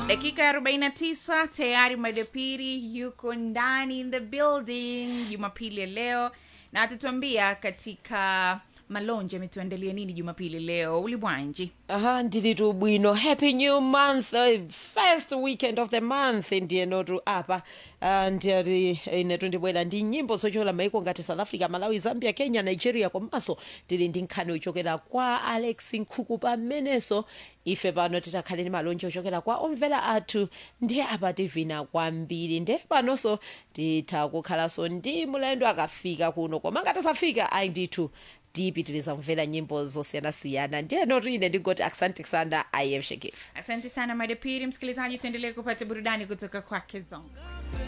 dakika ya 49 tayari madepiri yuko ndani in the building jumapili ya leo na atatuambia katika malonje ametuandalia nini jumapili leo ulibwanji aha ndilitu bwino happy new month uh, first weekend of the month ndiye notu apa uh, ndiyati inetu ndibwera ndi nyimbo zochola maiko ngati south africa malawi zambia kenya nigeria komanso tili ndi nkhani ochokera kwa alex nkhuku pamenenso ife pano titakhale ndi malonje ochokera kwa omvera athu ndiye apa tivina kwambiri nde panonso titha kukhalanso ndi mulendo akafika kuno koma ngatasafika ayi ndithu tipitiriza kumvera nyimbo zosiyanasiyana ndiye notu ine ndingoti asante sana i am shekif asante sana madepiri msikilizaji tuendelee kupata burudani kutoka kwake zonga